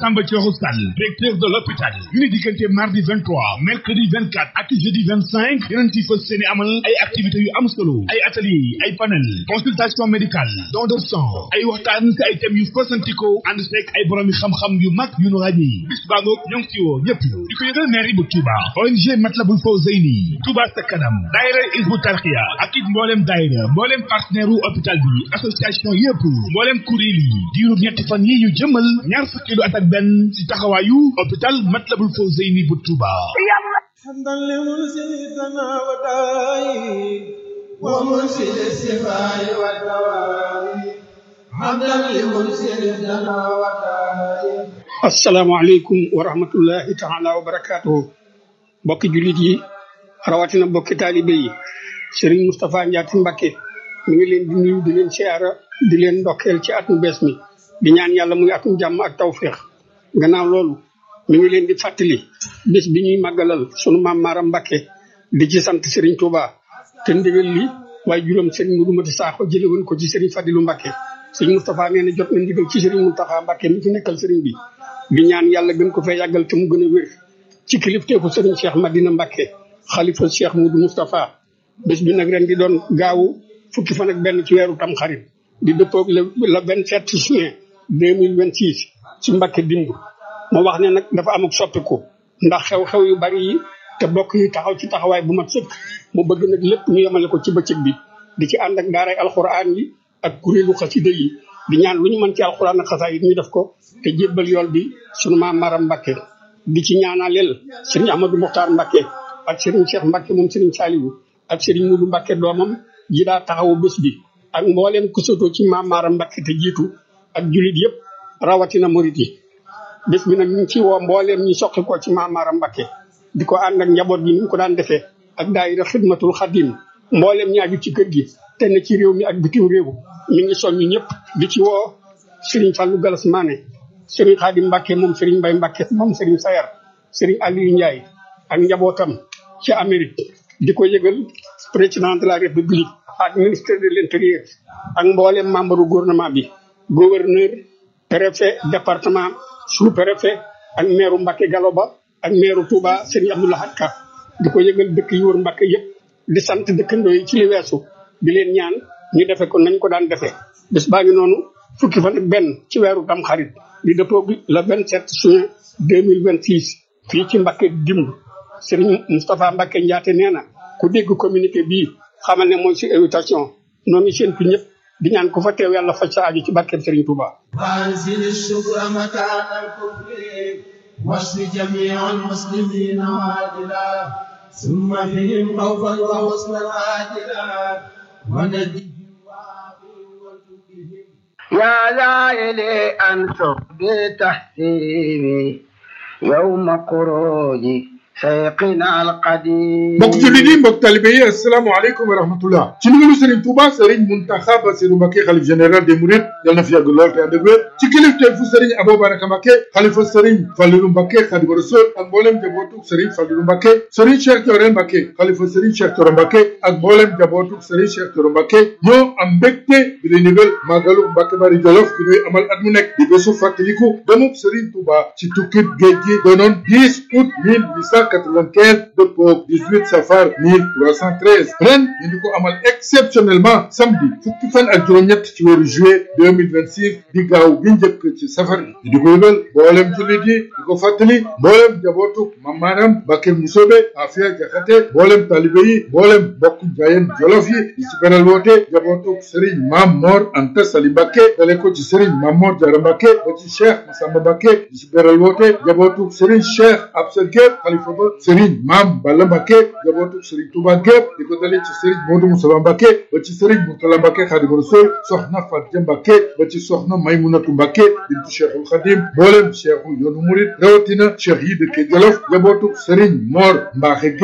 Samba Thioro Sall directeur de l'hôpital ñu ni diggante mardi 23 mercredi 24 ak jeudi 25 yeneen ci fas seeni amal ay activités yu am solo ay atelier ay panel consultation médicale don de sang ay waxtaan si ay thèmes yu fasantikoo ànd seeg ay borom yi xam-xam yu mag yu nu ràññi bis baa ngoog ñoo ngi ci woo ñëpp di ko yëgal mairie bu Touba ONG Matlabul Fawzeyni Touba sa kanam daayira Hizbut Tarqiyyah ak it mbooleem daayira mbooleem partenaire u hôpital bi association yëpp mbooleem kuréel yi diiru ñetti fan yi ñu jëmal ñaar fukki at ak benn ci taxawaayu hôpital Matlabul Fawzeyni bu Touba حمدا لمرسلنا وداعي ومرسل السماء والدواء حمدا لمرسلنا وداعي asalaamaaleykum wa rahmatullahi taala wa barakaatuhu bokki jullit yi rawatina bokki taalibe yi Serigne Moustapha Ndiaye Mbacké mi ngi leen di nuyu di leen siyaara di leen ndokkeel ci atum bees mi di ñaan yàlla muy atum jàmm ak tawféex gannaaw loolu mi ngi leen di fàttali bés bi ñuy màggalal sunu maam Maaram Mbacké di ci sant Serigne Touba te ndigal li waaye juróom Serigne Modou Mati Sakho jële woon ko ci Serigne Fadilou Mbacké Serigne Moustapha nee na jot na ndigal ci Serigne Mountakha Mbacké mi fi nekkal Serigne bi di ñaan yàlla gën ko fee yàggal te mu gën a wér ci kilifteefu Serigne Cheikh Madina Mbacké xalifa Cheikh Modou Moustapha bés bi nag ren di doon gaawu fukki fan ak benn ci weeru tam xarit di dëppoog le le vingt sept juin deux mille vingt six ci Mbacké dimb moo wax ne nag dafa am ak soppiku ndax xew-xew yu bari yi te bokk yi taxaw ci taxawaay bu mat sëkk mu bëgg nag lépp ñu yemale ko ci bëccëg bi di ci ànd ak daaray alxuraan yi ak kuréelu xasida yi di ñaan lu ñu mën ci alxuraan ak xasaay yi ñu def ko te jébbal yool bi sunu maam Maram Mbacké di ci ñaanaleel sëriñ Amadou Mokhtar Mbacké ak sëriñ Cheikh Mbacké moom sëriñ Saliou ak sëriñ Moudou Mbacké doomam ji daa taxawu bés bi ak mbooleem ku sotoo ci maam Maram Mbacké te jiitu ak julit yëpp rawatina murit yi bés bi nag ñu ngi ci woo mbooleem ñi soqi ko ci maam Maram Mbacké di ko ànd ak njaboot gi ni ñu ko daan defee ak daayira xidmatul xadim mbooleem ñaaju ci kër gi te ne ci réew mi ak bitim réew mi ngi soññu ñëpp di ci woo Serigne Fallou Galas Mané Serigne Khadim Mbacké moom Serigne Mbaye Mbacké moom Serigne Sayar Serigne Aliou Ndiaye ak njabootam ci Amérique di ko yëgal président de la République ak ministre de l'intérieur ak mboolem membre du gouvernement bi gouverneur préfet département sous-préfet ak maire Mbacké Galoba ak maire Touba Serigne Abdoulaye Ka di ko yëgal dëkk yi wër Mbacké yëpp di sant dëkkandoo yi ci li weesu di leen ñaan ñu defe ko nañ ko daan defee bés baa ngi noonu fukki fan ak benn ci weeru tam xarit di dëppoo le 27 juin 2026 fii ci Mbacké dimb Serigne Moustapha Mbacké Ndiaté nee na ku dégg communiqué bii xamal ne mooy si invitation noo ngi séentu ñëpp di ñaan ku fa teew yàlla faj sa aju ci barkeb Serigne Touba وانزل الشكر مكان الكفر واشف جميع المسلمين عاجلا ثم فيهم خوفا وحسنا عاجلا ونجهم وعافهم وارزقهم يا لائلي أنصر بتحسيني يوم خروجي سيقنا القديم mbokk jullit yi mbokk talibe yi asalaamaaleykum wa rahmatullah ci ndigalu Serigne Touba Serigne Mountakha Bassirou Mbacké xalif général des Mourides yal na fi yàgg lool te ànd ak wér ci kilifteefu Serigne Abou Baraka Mbacké xalifa Serigne Fallilou Mbacké Khadimu Rasul ak mboolem jabootuk Serigne Fallilou Mbacké Serigne Cheikh Thioro Mbacké xalifa Serigne Cheikh Thioro Mbacké ak mboolem jabootuk Serigne Cheikh Thioro Mbacké ñoo am mbégte di lay ndigal màggalu Mbacké Bari Jolof bi ñuy amal at mu nekk di bésu fàttaliku demub Serigne Touba ci tukkib géej gi doonoon 10 août 1895 dëppoo 18 safar 1313 ren ñu di ko amal exceptionnellement samedi fukki fan ak juróom-ñett ci weeru juillet 2026 di gaaw gi njëkk ci safar bi di ko yëgal mboolem jullit yi di ko fàttali mboolem jabootu mamaaram Mbacké Musobe Afia Jaxate mboolem talibe yi mboolem bokk jaayeen jolof yi di ci beral woote jabootu Serigne Mam Mor Anta Sali Mbacké dale ko ci Serigne Mam Mor Diarra Mbacké ba ci Cheikh Massamba Mbacké di ci beral woote jabootu Serigne Cheikh Absa Gueye xalifa ba Serigne Mam Balla Mbacké jabootu Serigne Touba gépp di ko dalee ci Serigne Modou Moussa Mbacké ba ci Serigne Mourtala Mbacké Khadimu Rasul soxna Fatou Mbacké ba ci soxna Maymunatu Mbacké bintu Cheikhul Khadim mboolem Cheikhu yoonu Murid rawatina Cheikh yi dëkke Jolof jabootu Serigne Mor Mbaxe Gueye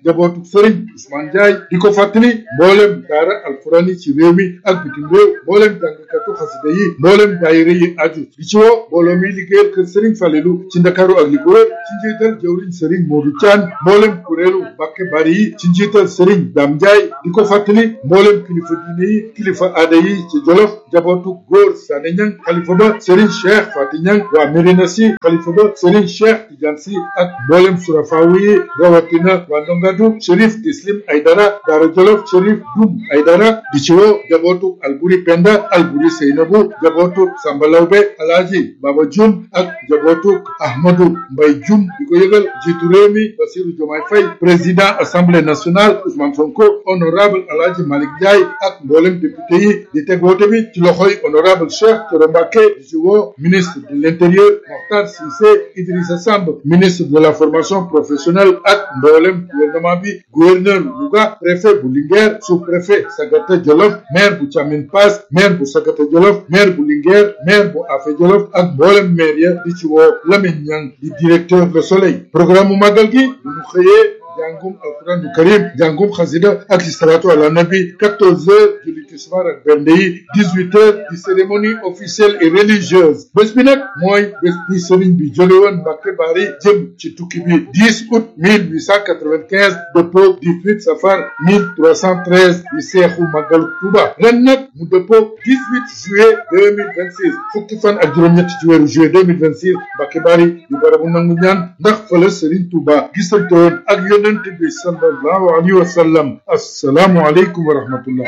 jabootu sëriñ Ousmane Ndiaye di ko fàttali mboolem daara alquran yi ci réew mi ak bitim réew mboolem jàngkatu xasida yi mboolem daayira yi aju di ci woo mbooloo mi liggéeyal kër sëriñ Falelu ci Ndakaaru ak li ko wër ci njiital jawriñ sëriñ Modou Thian mboolem kuréelu Mbàkke Bari yi ci njiital sëriñ Dame Ndiaye di ko fàttali mboolem kilifa diine yi kilifa aada yi ci Jolof jabootu góor Sané Ñang xalifa ba sëriñ Cheikh Fati Ñang waa Médina Si xalifa ba sëriñ Cheikh Tidiane Si ak mboolem surafaawu yi rawatina waa Ndongadu Chérif Tislim Aydara Daara Jolof Chérif Dum Aydara di ci woo jabootu Alburi Penda Alburi Seynabu jabootu Samba Lawbe Alaaji Baba Jum ak jabootu Ahmadu Mbay Jum di ko yëgal jiitu réew mi Basiru Jomaay Fay président assemblée nationale Ousmane Sonko honorable Alaaji Malick Ndiaye ak mboolem député yi di teg woote bi ci loxoy honorable Cheikh Thioro Mbacké di ci woo ministre de l'intérieur Mokhtar Cissé Idrissa Samb ministre de la formation professionnelle ak mboolem gouvernement bi gouverneur Louga préfet bu Linguère sous-préfet Sagata Jolof maire bu Thiamine Pass maire bu Sagata Jolof maire bu Linguère maire bu Afé Jolof ak mboolem maire ya di ci woo Lamine Niang di directeur Le Soleil programme mu màggal gi bu ñu xëyee jàngum alquran du karim jàngum xasida ak salatu ala nabi 14 heures julli tisbaar ak bernde yi 18 heures di cérémonie officielle et religieuse bés bi nag mooy bés bi sëriñ bi jóge woon Mbàkke Bari jëm ci tukki bi 10 août 1895 dëppoo 18 safar 1313 di seexu màggalu Tuuba ren nag mu dëppoo 18 juillet 2026 fukki fan ak juróom-ñett ci weeru juillet 2026 Mbàkke Bari di barabu nangu ñaan ndax fa la sëriñ Tuuba gisante woon ak yonent bi sallallahu alayhi wa sallam assalaamu aleykum wa rahmatullah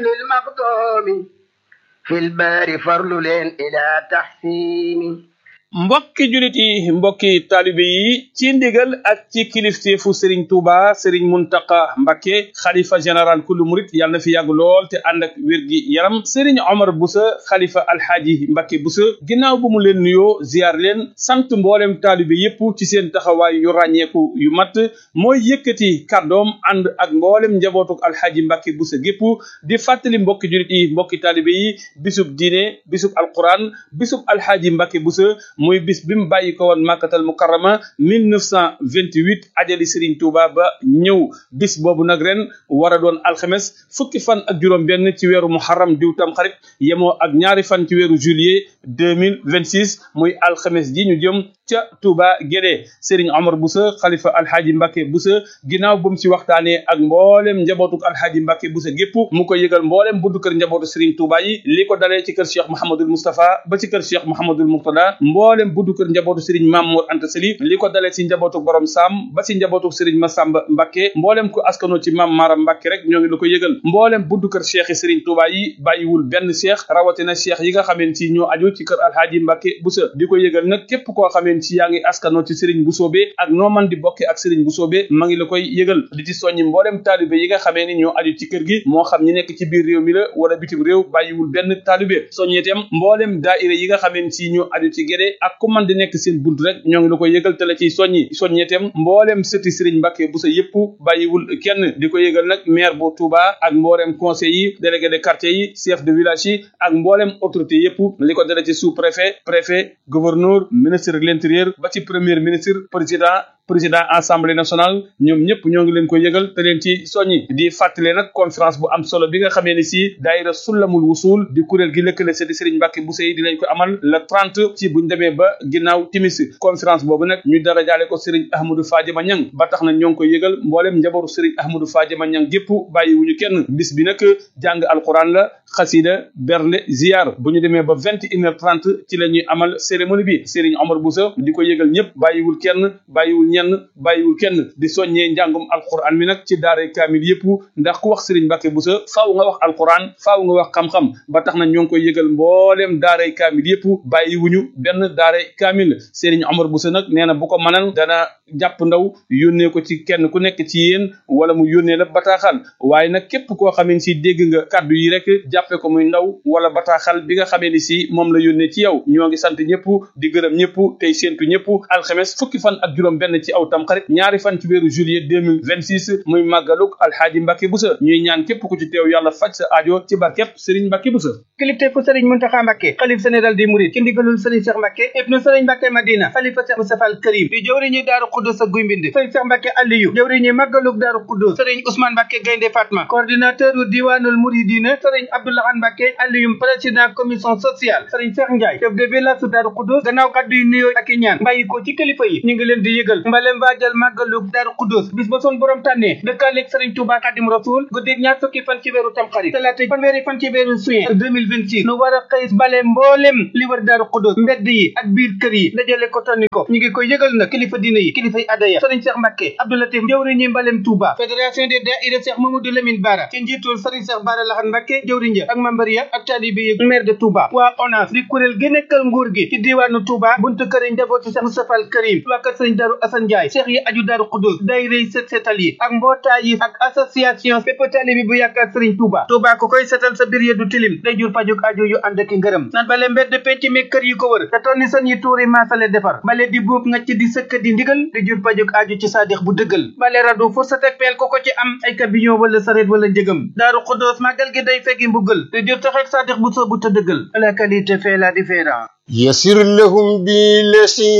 للمقدوم في البار فرل إلى تحسين mbokki julit yi mbokki taalibe yi ci ndigal ak ci kilifteefu Serigne Touba Serigne Muntaka Mbakke xalifa général kullu murit yàlla na fi yàgg lool te ànd ak wér gi yaram Serigne Omar Boussa xalifa alxaaji Mbakke Boussa ginnaaw bu mu leen nuyoo ziar leen sant mboolem taalibe yépp ci seen taxawaay yu ràññeeku yu mat mooy yëkkati kàddoom ànd ak mboolem njabootuk alxaaji Mbakke Boussa gépp di fàttali mbokki julit yi mbokki taalibe yi bisub diine bisub alquran bisub alxaaji Mbakke Boussa muy bis bi mu bàyyi ko woon màkkatal mukarrama 1928 ajali Serigne Touba ba ñëw bis boobu nag ren war a doon alxames fukki fan ak juróom benn ci weeru muharram diw tam xarit yemoo ak ñaari fan ci weeru juillet 2026 muy alxames ji ñu jëm ca Touba Guédé Serigne Omar Boussa xalifa alhaaji Mbacke Boussa ginnaaw bu mu si waxtaanee ak mboolem njabootuk alhaaji Mbacke Boussa gépp mu ko yëgal mboolem buddu kër njabootu Serigne Touba yi li ko dalee ci kër Cheikh Mouhamadul Moustapha ba ci kër Cheikh Mouhamadul Mourtada mboolem buddu kër njabootu Serigne Mamour Anta Sali li ko dalee ci njabootuk borom Sam ba ci njabootuk Serigne Massamba Mbacke mboolem ko askanoo ci Mam Mara Mbacke rek ñoo ngi la ko yëgal mboolem buddu kër Cheikh yi Serigne Touba yi bàyyiwul benn Cheikh rawatina Cheikh yi nga xameen ci ñoo aju ci kër alhaaji Mbacke Boussa di ko yëgal nag képp koo xameen ci yaa ngi askanoo ci Serigne Boussobé ak noo man di bokke ak Serigne Boussobé ma ngi la koy yëgal di ci soññi mboolem taalibe yi nga xamee ni ñoo aju ci kër gi moo xam ñi nekk ci biir réew mi la wala bitim réew bàyyiwul benn taalibe soññeetem mboolem daaira yi nga xamee ci ñoo aju ci Guédé ak ku man di nekk seen bunt rek ñoo ngi la koy yëgal te la ciy soññi soññeetem mboolem sëti Serigne Mbacke Boussa yëpp bàyyiwul kenn di ko yëgal nag maire bu Touba ak mboolem conseil yi délégué de quartier yi chef de village yi ak mboolem autorité yëpp li ko dale ci sous préfet préfet gouverneur ministre de l'intérieur ba ci premier ministre président président assemblée nationale ñoom ñëpp ñoo ngi leen ko yëgal te leen ci soññi di fàttale nag conférence bu am solo bi nga xamee ni si daayira sullamul wusul di kuréel gi lëkkale sëti Serigne Mbacke Boussa yi dinañ ko amal le 30 ci buñ demee ba ginnaaw timis conférence boobu nag ñu dara jaale ko Serigne Ahmadou Fadiama Niang ba tax na ñoo ngi ko yëgal mbooleem njabootu Serigne Ahmadou Fadiama Niang gépp bàyyiwuñu kenn bis bi nag jàng alquran la xasida bernde ziar bu ñu demee ba vingt et une heure trente ci la ñuy amal cérémonie bi Serigne Omar Boussa di ko yëgal ñëpp bàyyiwul kenn bàyyiwul ñenn bàyyiwul kenn di soññee njàngum alquran mi nag ci daare kaamil yëpp ndax ku wax Serigne Mbacke Boussa faaw nga wax alquran faaw nga wax xam-xam ba tax na ñoo ngi koy yëgal mbooleem daare kaamil yëpp bàyyiwuñu benn daare kaamil Serigne Omar Boussa nag nee na bu ko mënal dana jàpp ndaw yónnee ko ci kenn ku nekk ci yéen wala mu yónnee la bataaxal waaye nag képp koo xamee ni si dégg nga kàddu yi rek jàppe ko muy ndaw wala bataaxal bi nga xamee ni si moom la yónnee ci yow ñoo ngi sant ñëpp di gërëm ñëpp tey séentu ñëpp alxames fukki fan ak juróom benn ci aw tamxarit ñaari fan ci weeru juillet 2026 muy màggaluk alxaaji Mbàkke Busa ñuy ñaan képp ku ci teew yàlla faj sa aajo ci barkeb Sëriñ Mbàkke Busa kilifte fu sëriñ Muntaxa Mbàkke xalif général des mourides ci ndigalul sëriñ Cheikh Mbàkke ibnu sëriñ Mbàkke Madina xalifa Cheikh Moustapha al Karim di jëwriñu Daaru Xuddus ak Guy Mbind sëriñ Cheikh Mbàkke Aliyu jëwriñu màggaluk Daaru Xuddus sëriñ Ousmane Mbàkke Gaynde Fatma coordinateur u diwaanul Mouridina sëriñ Abdoulahan Mbàkke Aliyu président commission sociale sëriñ Cheikh Ndiaye chef de village su Daaru Xuddus gannaaw kàddu yu nuyoo ak i ñaan bàyyi ko ci kilifa yi ñu ngi leen di yëgal mbalem waajal màggaluk Daaru Xuddus bis ba son borom tànnee dëkkaaleeg sëriñ Touba Xadim Rasul guddi ñaar fukki fan ci weeru Tamxarit talaata fanweeri fan ci weeru juin 2026 nu war a xëy bale mboolem li wër Daaru Xuddus mbedd yi ak biir kër yi dajale ko tonni ko ñu ngi koy yëgal nag kilifa diine yi kilifa yi adaya sëriñ Cheikh Mbacke Abdoulatif jëwriñ ñi mbalem Touba fédération des daïra Cheikh Mamadou Lamine Bara ci njiitul sëriñ Cheikh Bara Lahan Mbacke jëwriñ ja ak membar ya ak taalibe yi maire de Touba waa ONAS di kuréel gi nekkal nguur gi ci diwaanu Touba buntu kër yi njabooti Cheikh Moustapha al Karim waa kër sëriñ Daaru Assane Ndiaye Cheikh yi aju Daaru Xuddus daayira yi set setal yi ak mbootaay yi ak association bépp taalibe bu yaakaar sëriñ Touba Touba ku koy setal sa biir ya du tilim day jur pajuk aju yu ànd ak ngërëm nan bale mbedd penc mi kër yi ko wër te tonni san yi tuuri maasale defar bale di buub nga ci di sëkk di ndigal di jur pajuk aju ci saadix bu dëggal bale radu fursat ak peel ko ko ci am ay camion wala saret wala njëgam daaru xuddoos màggal gi day feggi mbugal te jur taxek saadix bu soobu te dëggal la qualité fait la différence يسر لهم بالذي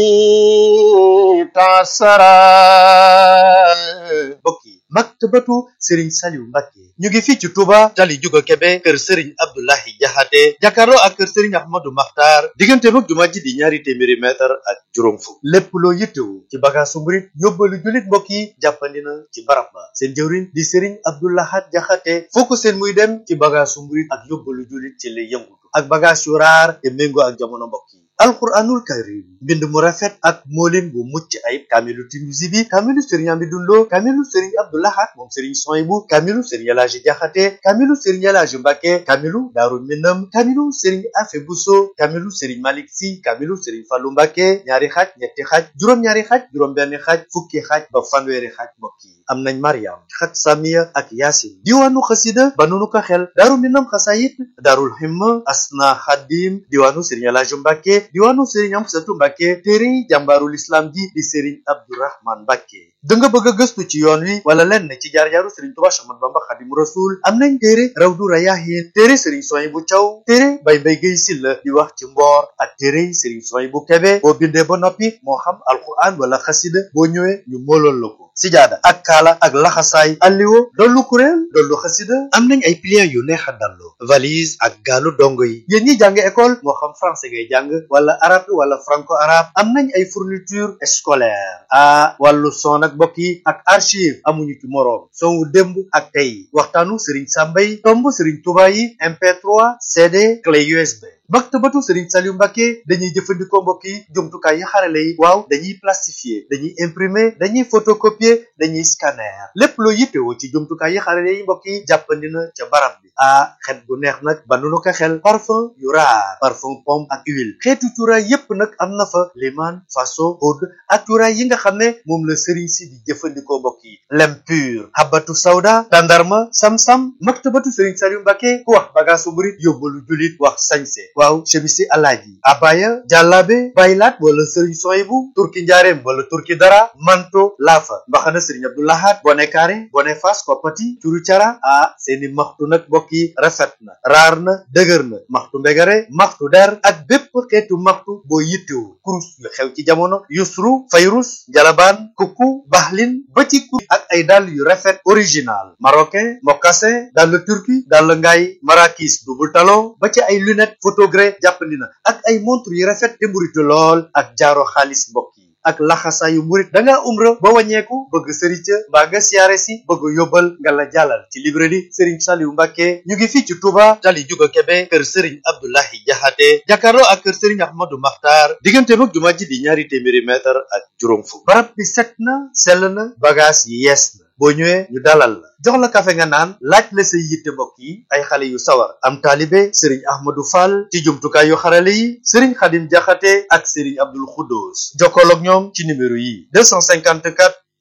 تعسرا بكي maktabatu Serigne Saliou Mbacké ñu ngi fii ci Touba tali Juga Kebe kër Serigne Abdoulahi Jaxate jàkkaarloo ak kër Serigne Ahmadou Makhtar diggante mag jumaa ji di ñaari téeméeri mètre ak juróom fukk lépp loo yittewu ci bagaasu murit yóbbalu jullit mbokk yi jàppandi na ci barab ba seen jëwriñ di Serigne Abdoulahat Jaxate foo ko seen muy dem ci bagaasu murit ak yóbbalu jullit ci lay yëngutu ak bagage yu raar te méngoo ak jamono mbokk yi alquranul karim mbind mu rafet ak moolin bu mucc ayib kaamilu Tinuusi bi kaamilu Serigne Amidou Lo kaamilu Serigne Abdoulahat moom Serigne Soyibu kaamilu Serigne Elaaji Jaxate kaamilu Serigne Elaaji Mbàkke kaamilu Daaru Minam kaamilu Serigne Afe Buso kaamilu Serigne Malik Si kaamilu Serigne Fallu Mbàkke ñaari xaaj ñetti xaaj juróom-ñaari xaaj juróom-benn xaaj fukki xaaj ba fanweeri xaaj mbokk yi am nañ Mariam xat Samiya ak Yaasin diwaanu xasida ba nunu ko xel Daaru Minam xasayit Daarul Himma Asna Xadim diwaanu Serigne Elaaji Mbàkke diwaanu Serigne Amsatu Mbàkke téere jàmbaarul islam ji di Serigne Abdourahman Mbàkke da nga bëgg a gëstu ci yoon wi wala lenn ci jaar-jaaru Serigne Touba Ahmadu Bamba Xadimu Rasul am nañ téere Rawdu Rayaahin téere Serigne Souhaïbou Thiaw téere Bay Mbay Gay Silla di wax ci mboor ak téere Serigne Souhaïbou Kébé boo bindee ba noppi moo xam alquran wala xasida boo ñëwee ñu moolool la ko sijaada ak kaala ak laxasaay alliwo dollu kuréel dollu xasida am nañ ay pliants yu neex a dallu valise ak gaalu dongo yi yéen ñi jàng école moo xam français ngay jàng wala arabe wala franco arabe am nañ ay fourniture scolaire a wàllu son ak mbokk yi ak archive amuñu ci moroom son wu démb ak tey waxtaanu Serigne Samba yi tomb Serigne Touba yi MP3 CD clé USB maktabatu Serigne Saliou Mbacké dañuy jëfandikoo mbokk yi jumtukaay yi xarale yi waaw dañuy plastifier dañuy imprimer dañuy photocopier dañuy scanner lépp loo yittewoo ci jumtukaay yi xarale yi mbokk yi jàppandi na ca barab bi ah xet bu neex nag ba nu ko xel parfum yu raar parfum pomme ak huile xeetu cuuraay yépp nag am na fa liman faso oud ak cuuraay yi nga xam ne moom la Serigne si di jëfandikoo mbokk yi lem pur habatu sawda tandarma sam-sam maktabatu Serigne Saliou Mbacké ku wax bagaasu murit yóbbalu julit wax sañse waaw chemisi alaaji abaya jàllaabe baylaat wala sëriñ soyibu turki njaareem wala turki dara manto laafa mbaxana sëriñ abdoulahat bone kaare bone fas koppati curu cara ah seeni maxtu nag mbokk yi rafet na raar na dëgër na maxtu mbegare maxtu der ak bépp xeetu maxtu boo yittewu kurus yu xew ci jamono yusru fayrus jalabaan kukku baxlin ba ci kur ak ay dàll yu rafet original marocain mocassin dàll turki dàll ngaay marakis double talon ba ci ay lunette photogré jàppandi na ak ay montre yu rafet te mburitu lool ak jaaro xaalis mbokk yi ak laxasaayu murit da ngaa umra ba wàññeeku bëgg sëriñ ca mbaa nga siyaare si bëgg yóbbal nga la jàllal ci librairie Serigne Saliou Mbacké ñu ngi fii ci Touba tali Juga Kebe kër Serigne Abdoulahi Jaxate jàkkaarloo ak kër Serigne Ahmadou Makhtar diggante mag jumaa ji di ñaari téeméeri mètre ak juróom fukk barab bi set na sell na bagage yi yees na boo ñëwee ñu dalal la jox la kafe nga naan laaj la say yitte mbokk yi ay xale yu sawar am taalibe sëriñ ahmadou fall ci jumtukaay yu xarale yi sëriñ xadim jaxate ak sëriñ abdul xuddoos jokkool ak ñoom ci numéro yi 254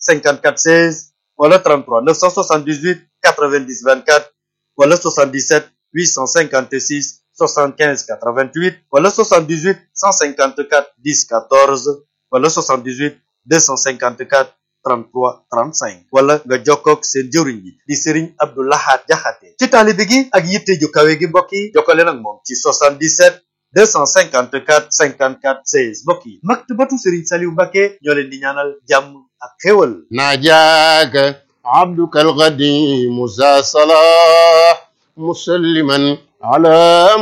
54 16 wala 33 978 90 24 wala 77 856 75 88 wala 78 154 10 14 wala 78 254 33 35 wala nga jokkoog seen jëwriñ bi di Serigne Abdou Lahad Jaxate ci taalibe gi ak yitte ju kawe gi mbokk yi jokkale nag moom ci 77 254 54 16 mbokk yi maktabatu Serigne Saliou Mbacké ñoo leen di ñaanal jàmm ak xéwal ناجاك عبدك القديم ذا صلاح مسلما على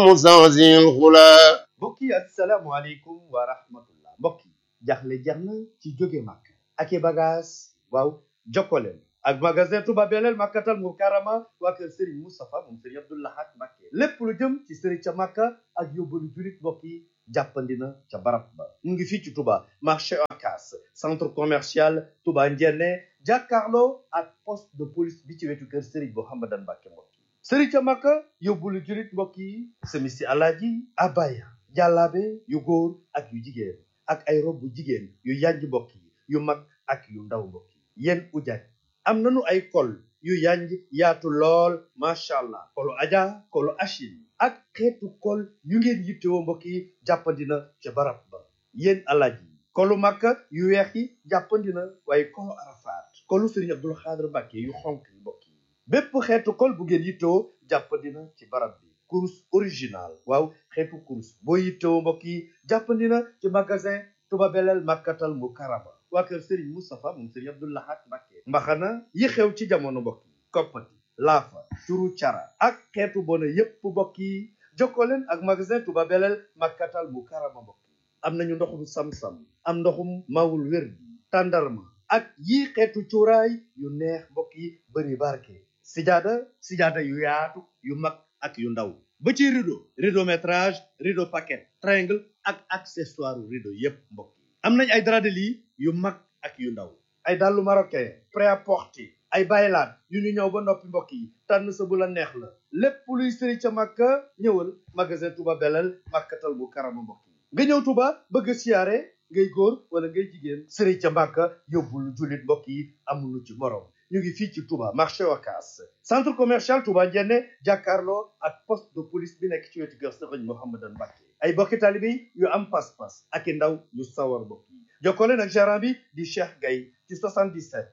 مزازي الغلا mbokk yi asalaamualeykum wa rahmatullah mbokk yi jaxle jeex na ci jóge màkk ak i bagage waaw jokkoleen ak magasin Touba Belel Makkatal Mukarrama waa kër Serigne Moustapha moom Serigne Abdou Lahad Mbacké lépp lu jëm ci Serigne ca Makka ak yóbbalu julit mbokk yi jàppandina ca barab ba mu ngi fii ci Touba marché Ocass centre commercial Touba Ndiéné jàkkaarloo ak poste de police bi ci wetu kër Serigne Mouhamadan Mbacké mbokk yi Serigne ca Makka yóbbalu julit mbokk yi semisi alaaji abaya jàllaabe yu góor ak yu jigéen ak ay rob bu jigéen yu yanj mbokk yi yu mag ak yu ndaw mbokk yi yéen ujaaj am nanu ay kol yu yanj yaatu lool macha allah kolu aja kolu achine ak xeetu kol yu ngeen yittewoo mbokk yi jàppandina ca barab ba yéen alaaj yi kolu makka yu weex yi jàppandina waaye kolu arafaat kolu sëriñ abdul xaadir mbàkke yu xonk yi mbokk yi bépp xeetu kol bu ngeen yittewoo jàppandina ci barab bi kurus original waaw xeetu kurus boo yittewoo mbokk yi jàppandina ci magasin Touba Belel Makkatal Mukarrama waa kër Serigne Moustapha moom Serigne Abdou Lahad Mbacké mbaxana yi xew ci jamono mbokk yi koppati laafa turu cara ak xeetu bona yépp mbokk yi jokkoo leen ak magasin Touba Belel Makkatal Mukarrama mbokk yi am nañu ndoxum sam-sam am ndoxum mawul wér bi tàndarma ak yii xeetu cuuraay yu neex mbokk yi bëri barke sijaada sijaada yu yaatu yu mag ak yu ndaw ba ci rideau rideau métrage rideau paquet triangle ak accessoire rideau yépp mbokk yi am nañ ay drap de lit yu mag ak yu ndaw ay dàllu marocain prêt-à-porter ay baylaat yu ñu ñëw ba noppi mbokk yi tànn sa bu la neex la lépp luy sëri ca màkka ñëwal magasin Touba Belel Makkatal Mukarrama mbokk yi nga ñëw Touba bëgg a siyaare ngay góor wala ngay jigéen sëri ca màkka yóbbul jullit mbokk yi amulu ci morom ñu ngi fii ci Touba marché Ocass centre commercial Touba Ndiéné jàkkaarloo ak poste de police bi nekk ci wetu kër Sëriñ Mouhamadan Mbacké ay bokki taalibe yu am pas-pas ak i ndaw yu sawar mbokk yi jokkoo leen ak gérant bi di Cheikh Gaye ci 77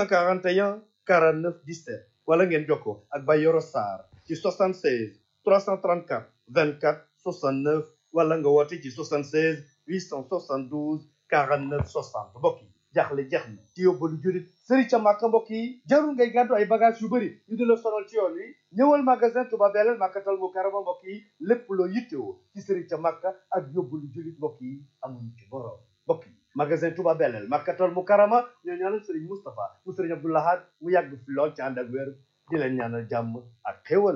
841 49 17 wala ngeen jokkoo ak Bayoro Sarr ci 76 334 24 69 wala nga woote ci 76 872 49 60 mbokk yi jaaxle jeex na ci yóbbalu jurit sëri ca màkka mbokk yi jarul ngay gàddu ay bagage yu bëri ñu di la sonal ci yoon wi ñëwal magasin Touba Belel Makkatal Mukarrama mbokk yi lépp loo yittewoo ci sëri ca màkka ak yóbbalu jurit mbokk yi amuñu ci borom mbokk yi magasin Touba Belel Makkatal Mukarrama ñoo ñaanal sëriñ Moustapha mu sëriñ Abdou Lahad mu yàgg fi lool ci ànd ak wér di leen ñaanal jàmm ak xéwal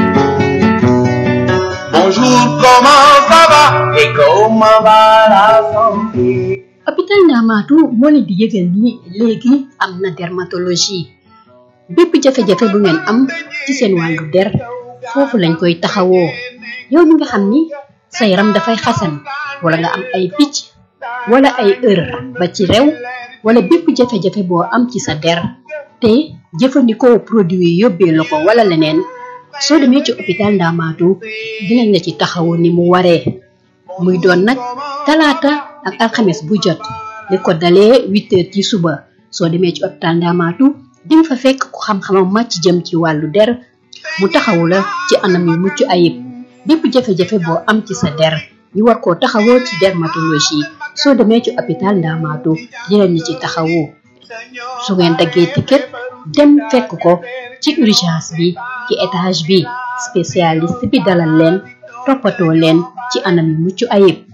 Bonjour, comment ça va et comment va la santé hôpital Ndamaatu moo leen di yëgal ni léegi am na dermatologie bépp jafe-jafe bu ngeen am ci seen wàllu der foofu lañ koy taxawoo yow mi nga xam ni sa yaram dafay xasan wala nga am ay picc wala ay ër ba ci rew wala bépp jafe-jafe boo am ci sa der te jëfandikoo produit yi yóbbee la ko wala leneen soo demee ci hôpital Ndamaatu dinañ la ci taxawu ni mu waree muy doon nag talaata ak alxames bu jot li ko dalee huit heures ci suba soo demee ci hôpital Ndamaatu dinga fa fekk ku xam-xamam màcc jëm ci wàllu der mu taxawu la ci anam yu mucc ayib bépp jafe-jafe boo am ci sa der ñu war koo taxawoo ci dermatologie soo demee ci hôpital Ndamaatu dinañ la ci taxawu su ngeen daggee ticket dem fekk ko ci urgence bi ci étage bi spécialiste bi dalal leen toppatoo leen ci anam yu mucc ayib